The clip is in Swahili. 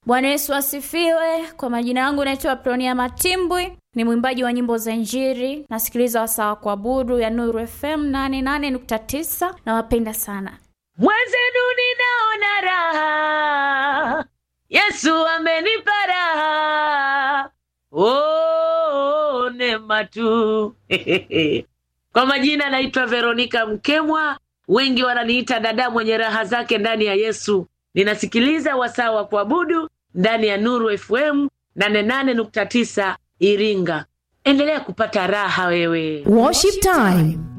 Bwana Yesu asifiwe. Kwa majina yangu naitwa Pronia Matimbwi, ni mwimbaji wa nyimbo za Injili. Nasikiliza wasaa wa kuabudu ya Nuru FM 88.9. Nawapenda sana. Mwenzenu ninaona raha, Yesu amenipa raha, oh, neema tu. Kwa majina naitwa Veronika Mkemwa, wengi wananiita dada mwenye raha zake ndani ya Yesu. Ninasikiliza wasaa wa kuabudu ndani ya Nuru FM 88.9 Iringa. Endelea kupata raha wewe. Worship time.